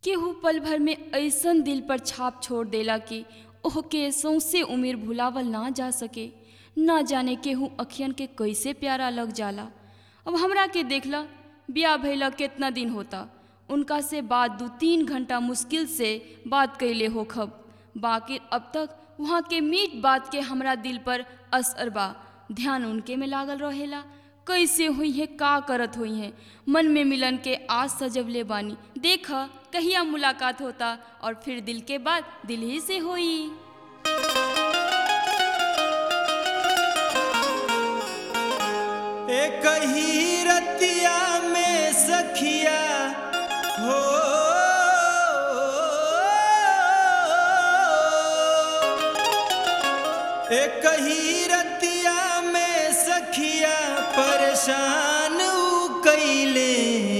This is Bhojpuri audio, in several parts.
केहू पल भर में ऐसन दिल पर छाप छोड़ देला कि ओहके सौंसे उम्र भुलावल ना जा सके ना जाने केहू अखियन के कैसे प्यारा लग जाला अब हमरा के देखला ब्याह भइला केतना दिन होता उनका से बात दू तीन घंटा मुश्किल से बात कैले होखब बाकी अब तक वहाँ के मीठ बात के हमरा दिल पर असर बा ध्यान उनके में लागल रहेला कैसे हुई है का करत हुई है मन में मिलन के आज सजवले बानी देख कहिया मुलाकात होता और फिर दिल के बाद दिल ही से होई एक ही रतिया में सखिया हो एक ही रतिया में सखिया परेशान ऊ कैले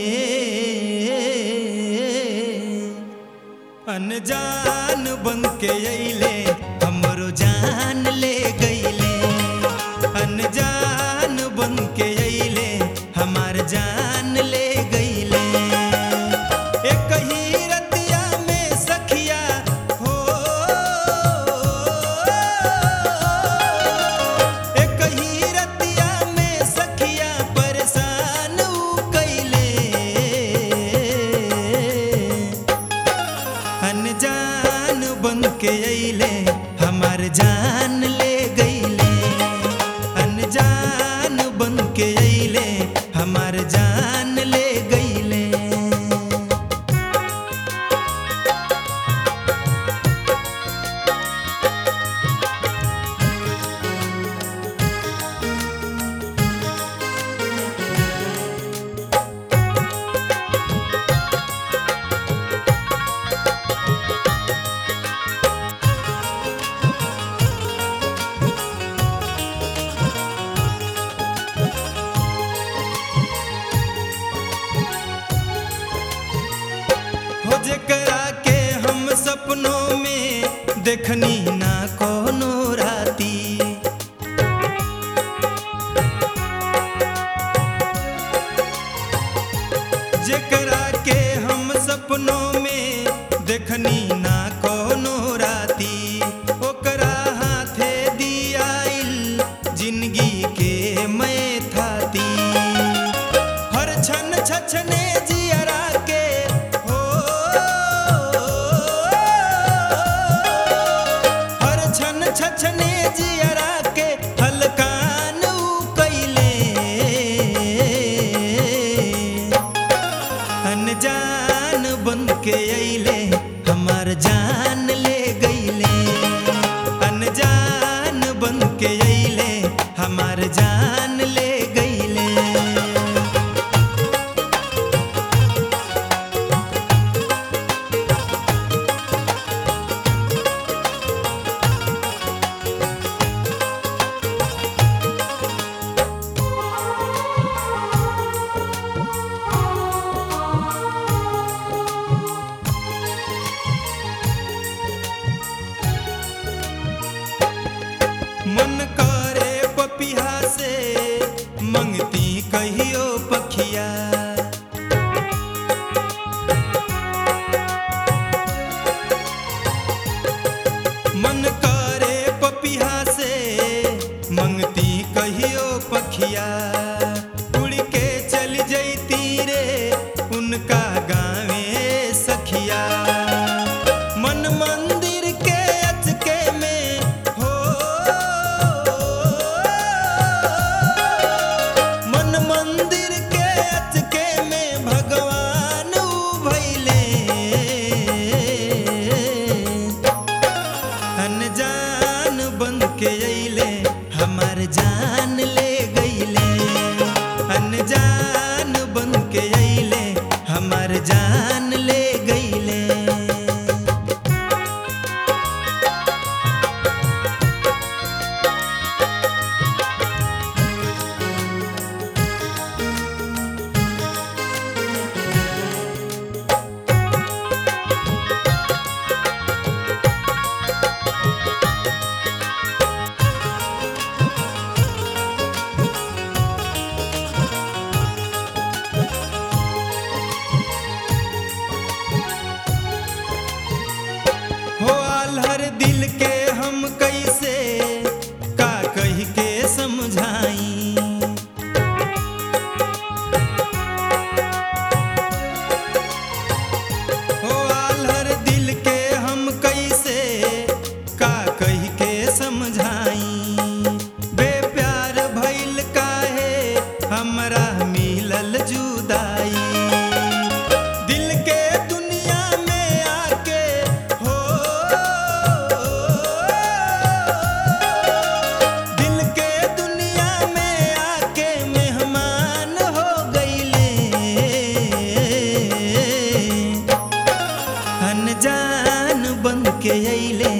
अनजान बन के अइले हमरो जान ले गइले अनजान बन के अइले हमार जान ले गइले एक ही रतिया में सखिया हो एक ही रतिया में सखिया परेशान ऊ कैले अनजान बन के अइले हमार जान ले गइले अनजान बन के अइले हमार जान ले गइले हो जेकरा के हम सपनों में देखनी ना कोनो राती जेकरा के हम सपनों में देखनी ना कोनो राती ओकरा हाथे दियाइल जिंदगी के मैं थाती हर क्षण छछने जियरा के हो हर क्षण छछने जियरा के हलकान ऊ कैले अनजान बन के अइले हमार जान ले गइले अनजान बन के अइले हमार जान ले गइले मन करे पपिहा से मंगती कहियो पखिया मन करे पपिहा से मंगती कहियो पखिया उड़ के चल जैती रे उनका गावे सखिया मन मंदिर के अचके में हो मन मंदिर के अचके में भगवान ऊ भइले अनजान बन के अइले हमार जान ले गइले अनजान बन के अइले हमार जान ले गइले आल्हर दिल के हम कैसे का कही के समझाई हो आल्हर दिल के हम कैसे का कही के समझाई बेप्यार भइल काहे हमरा मिलल जुदाई दिल के दुनिया में आके हो दिल के दुनिया में आके मेहमान हो गईले अनजान बन के अइले